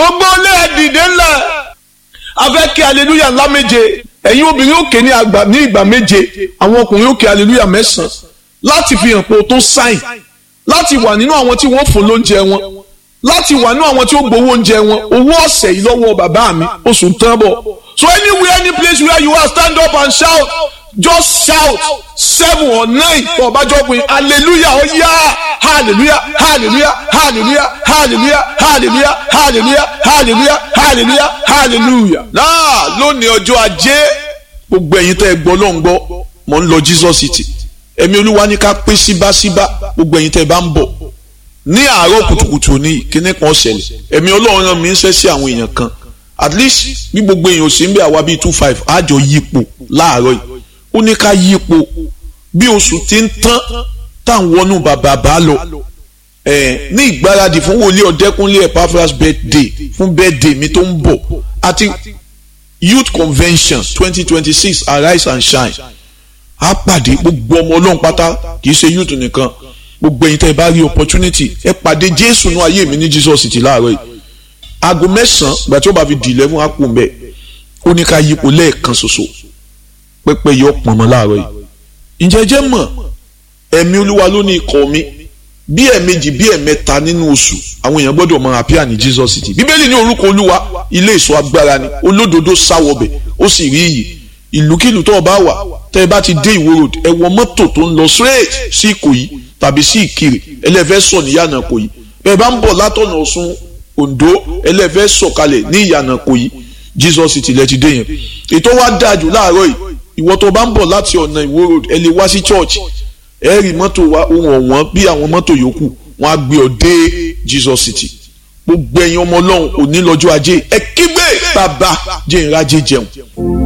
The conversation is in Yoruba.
gbogbo ilé ẹ dìde ńlẹ̀ a fẹ́ kí aleluya ńlá méje ẹ̀yin obìnrin òkè ní àgbà ní ìgbà méje àwọn ọkùnrin òkè aleluya mẹ́sàn-án láti fi hàn pé o tó sáìn láti wà nínú àwọn tí wọ́n fún lóúnjẹ wọn láti wà nínú àwọn tí ó gbowó oúnjẹ wọn owó ọ̀sẹ̀ yìí lọ́wọ́ bàbá mi oṣù ń tán bọ̀ so anywhere any place where you are stand up and shout just shout seven or nine for ọbàjọ́ pé hallelujah ó yá hallelujah hallelujah hallelujah hallelujah hallelujah hallelujah hallelujah hallelujah hallelujah. náà lónìí ọjọ́ ajé gbogbo ẹ̀yin tẹ́ ẹ gbọ́ ló ń gbọ́ mò ń lọ Jesus city ẹ̀mí olúwa ní ká pín síbáṣíbá gbogbo ẹ̀yin tẹ́ ẹ bá ń bọ̀ ní àárọ̀ kùtùkùtù ní kíní kan ṣẹlẹ̀ ẹ̀mí ọlọ́run rán mi ń ṣẹ́ sí àwọn èèyàn kan at least bí gbogbo èèyàn ò sí ń bẹ àwa bíi two five àjọ yípo láàárọ̀ yìí ó ní ká yípo bí oṣù tí ń tán táwọn wọnú bàbá bá lọ ẹ ní ìgbáradì fún wòlíì ọ̀dẹ́kúnlé Epaphras birthday fún birthday mi tó ń bọ̀ àti youth convention twenty twenty six arise and shine á pàdé gbogbo ọmọ ọlọ́run pátá kì í ṣe youth nìkan gbogbo ẹ̀yin tẹ́ ẹ bá rí opportunity ẹ pàdé jésù nú ayé mi ní Jesus ti láàárọ̀ yìí aago mẹ́sàn-án ìgbà tí ó bá fi di eleven á kú mbẹ́ ó ní ká yípo lẹ́ẹ̀kan ṣoṣo pẹ́pẹ́ yọ pọ̀nmọ́ láàárọ̀ yìí ǹjẹ́ jẹ́ mọ̀ ẹ̀mí olúwa ló ní ikọ̀ mi bí ẹ̀ẹ̀mejì bí ẹ̀ẹ̀mẹ́ta nínú oṣù àwọn èèyàn gbọ́dọ̀ máa appear ní Jesus city bíbélì ní orúkọ olúwa ilé ìṣọ́ agbára ni olódodo sáwọbẹ̀ ó sì rí iyì ìlúkìlú tó o bá wà tẹ́ ẹ bá ti dé ìwó road ẹ wọ mọ́tò tó ń lọ straight sí ìkòyí tàbí sí ìkirè ẹlẹ́fẹ́ sọ ní ìyànà ìkòyí bẹ́ẹ̀ bá ń bọ̀ látọ̀nà ọ̀ṣun ondo ẹlẹ́fẹ́ sọ̀kalẹ̀ ní ìyànà ìkòyí Jesus city lẹ́ ti dé yẹn ètò wa dáa jù láàárọ̀ yìí ìwọ tó bá ń bọ̀ láti ọ̀nà ìwó road ẹ lè wá sí church ẹ rí mọ́tò wa ohun ọ̀wọ́n bí àwọn mọ́tò yòókù wọn á gbé ọ dé Jesus city gbogbo ẹ̀yin ọmọ ọlọ́run òní lọ́jọ́ ajé ẹ kígbe bàbá jẹ́ ìrajé jẹun.